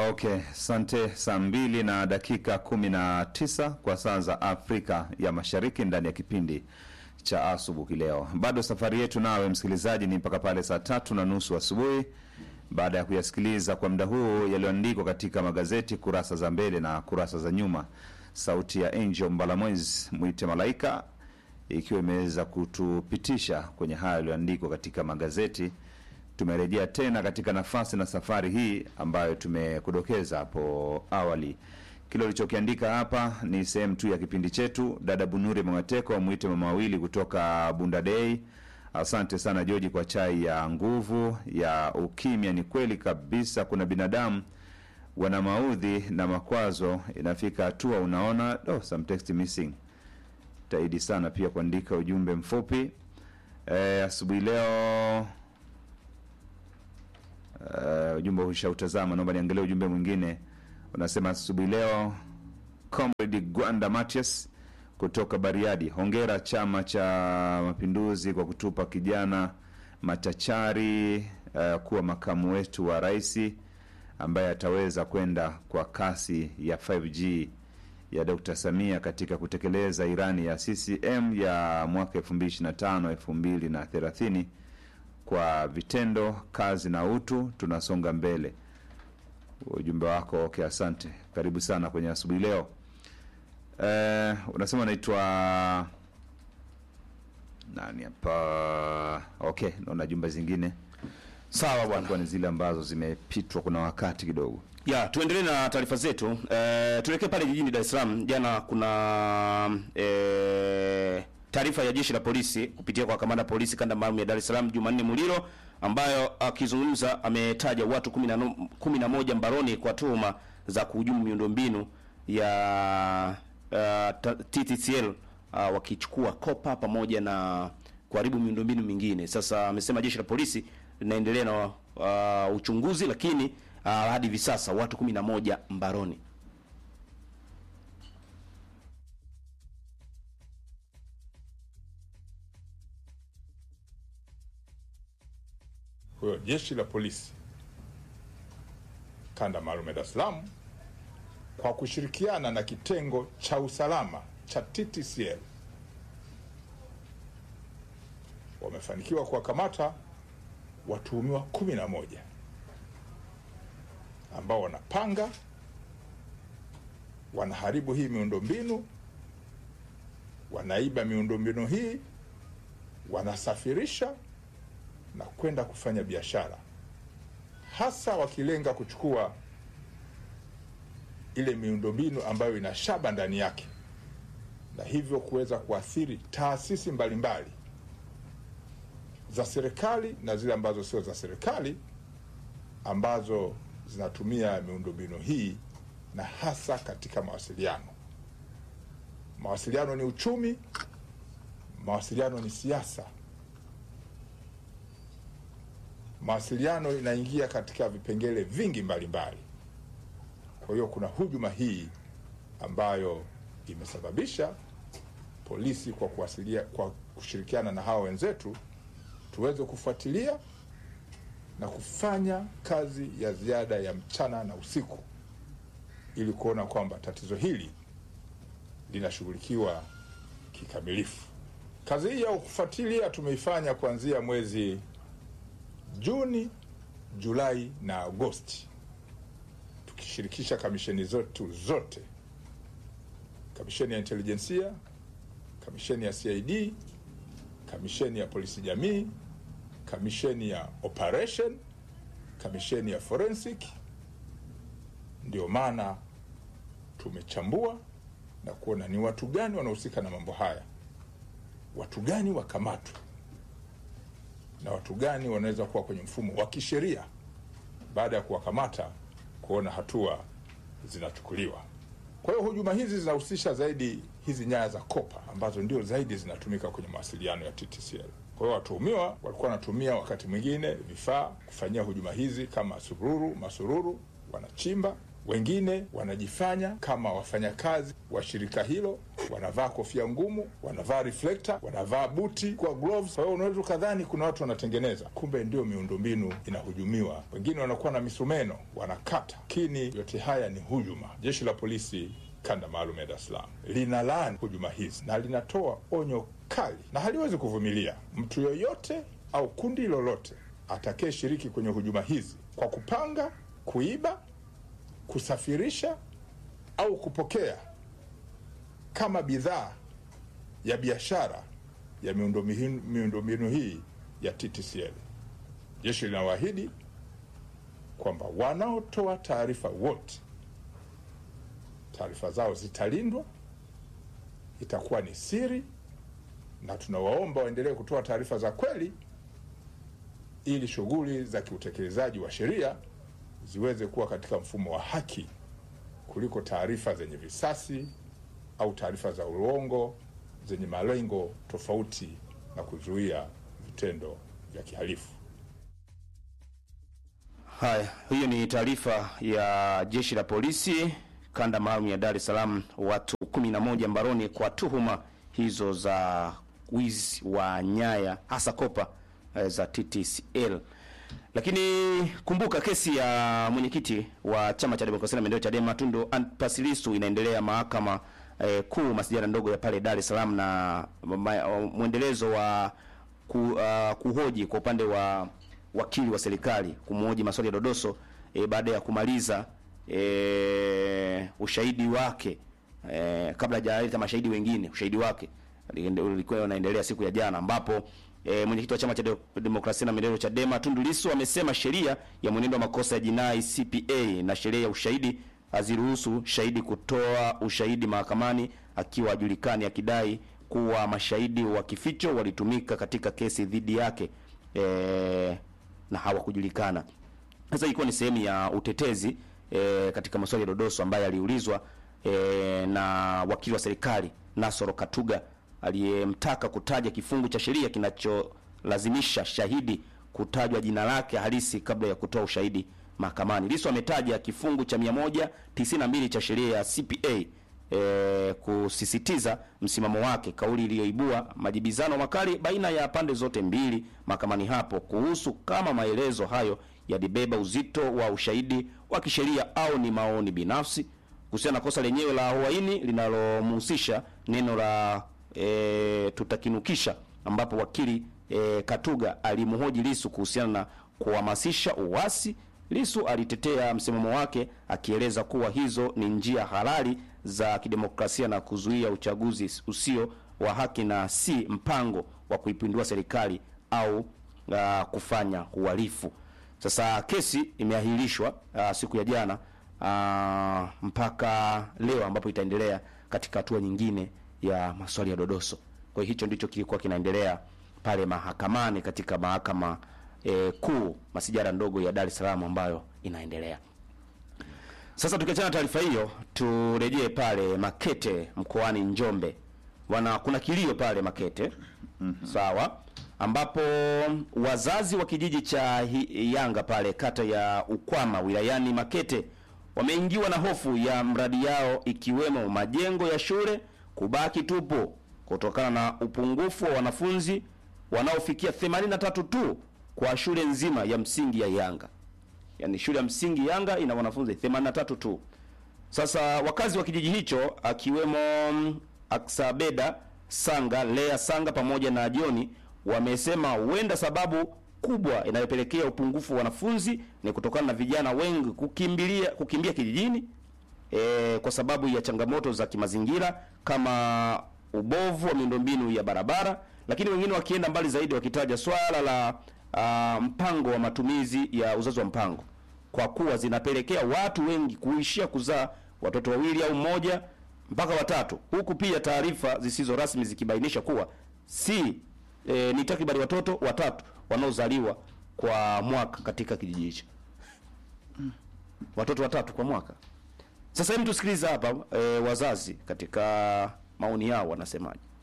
Okay, sante. Saa mbili na dakika kumi na tisa kwa saa za Afrika ya Mashariki ndani ya kipindi cha asubuhi leo. Bado safari yetu nawe msikilizaji ni mpaka pale saa tatu na nusu asubuhi, baada ya kuyasikiliza kwa muda huu yaliyoandikwa katika magazeti kurasa za mbele na kurasa za nyuma. Sauti ya Angel Mbalamwezi mwite malaika ikiwa imeweza kutupitisha kwenye haya yaliyoandikwa katika magazeti tumerejea tena katika nafasi na safari hii ambayo tumekudokeza hapo awali. Kile ulichokiandika hapa ni sehemu tu ya kipindi chetu. Dada Bunuri Mwangateko mwite mama wawili kutoka Bunda Day. Asante sana Joji kwa chai ya nguvu ya ukimya. Ni kweli kabisa, kuna binadamu wana maudhi na makwazo, inafika hatua unaona oh, some text missing. Taidi sana pia kuandika ujumbe mfupi eh, asubuhi leo Uh, ujumbe ushautazama, naomba niangalie ujumbe mwingine. Unasema asubuhi leo, Comrade Gwanda Matias kutoka Bariadi, hongera Chama cha Mapinduzi kwa kutupa kijana machachari uh, kuwa makamu wetu wa rais ambaye ataweza kwenda kwa kasi ya 5G ya Dr. Samia katika kutekeleza irani ya CCM ya mwaka 2025 2030 kwa vitendo, kazi na utu, tunasonga mbele. Ujumbe wako okay, asante, karibu sana kwenye asubuhi leo. Eh, unasema unaitwa nani hapa? Okay, naona jumbe zingine Sawa bwana. kwa ni zile ambazo zimepitwa, kuna wakati kidogo. Ya, tuendelee na taarifa zetu. E, tuelekee pale jijini Dar es Salaam. Jana kuna e, taarifa ya jeshi la polisi kupitia kwa kamanda polisi kanda maalum ya Dar es Salaam Jumanne Muliro, ambayo akizungumza ametaja watu kumi na no- kumi na moja mbaroni kwa tuhuma za kuhujumu miundombinu ya uh, ta- TTCL uh, wakichukua kopa pamoja na kuharibu miundombinu mingine. Sasa amesema jeshi la polisi linaendelea na uh, uchunguzi, lakini uh, hadi hivi sasa watu kumi na moja mbaroni. Kwa hiyo jeshi la polisi kanda maalum ya Dar es Salaam kwa kushirikiana na kitengo cha usalama cha TTCL wamefanikiwa kuwakamata watuhumiwa kumi na moja ambao wanapanga, wanaharibu hii miundombinu, wanaiba miundombinu hii, wanasafirisha na kwenda kufanya biashara, hasa wakilenga kuchukua ile miundombinu ambayo ina shaba ndani yake, na hivyo kuweza kuathiri taasisi mbalimbali za serikali na zile ambazo sio za serikali ambazo zinatumia miundombinu hii, na hasa katika mawasiliano. Mawasiliano ni uchumi, mawasiliano ni siasa mawasiliano inaingia katika vipengele vingi mbalimbali. Kwa hiyo kuna hujuma hii ambayo imesababisha polisi kwa kuwasilia, kwa kushirikiana na hawa wenzetu tuweze kufuatilia na kufanya kazi ya ziada ya mchana na usiku ili kuona kwamba tatizo hili linashughulikiwa kikamilifu. Kazi hii ya kufuatilia tumeifanya kuanzia mwezi Juni, Julai na Agosti, tukishirikisha kamisheni zetu zote, kamisheni ya intelijensia, kamisheni ya CID, kamisheni ya polisi jamii, kamisheni ya operation, kamisheni ya forensic. Ndio maana tumechambua na kuona ni watu gani wanahusika na mambo haya, watu gani wakamatwe na watu gani wanaweza kuwa kwenye mfumo wa kisheria baada ya kuwakamata, kuona hatua zinachukuliwa. Kwa hiyo hujuma hizi zinahusisha zaidi hizi nyaya za kopa ambazo ndio zaidi zinatumika kwenye mawasiliano ya TTCL. Kwa hiyo watuhumiwa walikuwa wanatumia wakati mwingine vifaa kufanyia hujuma hizi kama sururu, masururu, wanachimba Wengine wanajifanya kama wafanyakazi wa shirika hilo, wanavaa kofia ngumu, wanavaa reflector, wanavaa buti kwa gloves. Kwa hiyo unaweza ukadhani kuna watu wanatengeneza, kumbe ndio miundombinu inahujumiwa. Wengine wanakuwa na misumeno wanakata, lakini yote haya ni hujuma. Jeshi la polisi kanda maalum ya Dar es Salaam linalaani hujuma hizi na linatoa onyo kali na haliwezi kuvumilia mtu yoyote au kundi lolote atakayeshiriki kwenye hujuma hizi kwa kupanga, kuiba, kusafirisha au kupokea kama bidhaa ya biashara ya miundombinu miundombinu hii ya TTCL. Jeshi linawaahidi kwamba wanaotoa taarifa wote taarifa zao zitalindwa, itakuwa ni siri, na tunawaomba waendelee kutoa taarifa za kweli ili shughuli za kiutekelezaji wa sheria ziweze kuwa katika mfumo wa haki kuliko taarifa zenye visasi au taarifa za uongo zenye malengo tofauti na kuzuia vitendo vya kihalifu. Haya, hiyo ni taarifa ya jeshi la polisi kanda maalum ya Dar es Salaam, watu 11 mbaroni kwa tuhuma hizo za wizi wa nyaya hasa kopa eh, za TTCL. Lakini kumbuka kesi ya mwenyekiti wa chama cha demokrasia na maendeleo Chadema Tundu Antipas Lissu inaendelea mahakama eh, kuu masijara ndogo ya pale Dar es Salaam na ma- mwendelezo wa ku, uh, kuhoji kwa upande wa wakili wa serikali kumhoji maswali ya dodoso eh, baada ya kumaliza eh, ushahidi wake eh, kabla hajaleta mashahidi wengine ushahidi wake ulikuwa unaendelea siku ya jana ambapo e, mwenyekiti wa chama cha de demokrasia na maendeleo Chadema Tundu Lissu amesema sheria ya mwenendo wa makosa ya jinai CPA na sheria ya ushahidi haziruhusu shahidi kutoa ushahidi mahakamani akiwa hajulikani, akidai kuwa mashahidi wa kificho walitumika katika kesi dhidi yake e, na hawakujulikana. Sasa ilikuwa ni sehemu ya utetezi e, katika maswali ya dodoso ambaye aliulizwa e, na wakili wa serikali Nasoro Katuga aliyemtaka kutaja kifungu cha sheria kinacholazimisha shahidi kutajwa jina lake halisi kabla ya kutoa ushahidi mahakamani. Lissu ametaja kifungu cha 192 cha sheria ya CPA e, kusisitiza msimamo wake, kauli iliyoibua majibizano makali baina ya pande zote mbili mahakamani hapo kuhusu kama maelezo hayo yalibeba uzito wa ushahidi wa kisheria au ni maoni binafsi kuhusiana na kosa lenyewe la uhaini linalomhusisha neno la e, tutakinukisha, ambapo wakili e, Katuga alimhoji Lissu kuhusiana na kuhamasisha uasi. Lissu alitetea msimamo wake akieleza kuwa hizo ni njia halali za kidemokrasia na kuzuia uchaguzi usio wa haki na si mpango wa kuipindua serikali au uh, kufanya uhalifu. Sasa kesi imeahirishwa uh, siku ya jana uh, mpaka leo ambapo itaendelea katika hatua nyingine ya maswali ya dodoso. Kwa hiyo hicho ndicho kilikuwa kinaendelea pale mahakamani katika mahakama e, kuu masijara ndogo ya Dar es Salaam ambayo inaendelea. Sasa tukiachana na taarifa hiyo, turejee pale Makete mkoani Njombe. Wana kuna kilio pale Makete. Mm-hmm. Sawa, ambapo wazazi wa kijiji cha Hi- Yanga pale kata ya Ukwama wilayani Makete wameingiwa na hofu ya mradi yao ikiwemo majengo ya shule kubaki tupo kutokana na upungufu wa wanafunzi wanaofikia 83 tu kwa shule nzima ya msingi ya Yanga. Yaani shule ya msingi Yanga ina wanafunzi 83 tu. Sasa wakazi wa kijiji hicho akiwemo mm, Aksabeda Sanga, Lea Sanga pamoja na Joni wamesema huenda sababu kubwa inayopelekea upungufu wa wanafunzi ni kutokana na vijana wengi kukimbilia kukimbia kijijini e, kwa sababu ya changamoto za kimazingira kama ubovu wa miundombinu ya barabara, lakini wengine wakienda mbali zaidi wakitaja swala la uh, mpango wa matumizi ya uzazi wa mpango kwa kuwa zinapelekea watu wengi kuishia kuzaa watoto wawili au mmoja mpaka watatu, huku pia taarifa zisizo rasmi zikibainisha kuwa si e, ni takribani watoto watatu wanaozaliwa kwa mwaka katika kijiji hicho, watoto watatu kwa mwaka. Sasa hebu tusikilize hapa e, wazazi katika maoni yao wanasemaje.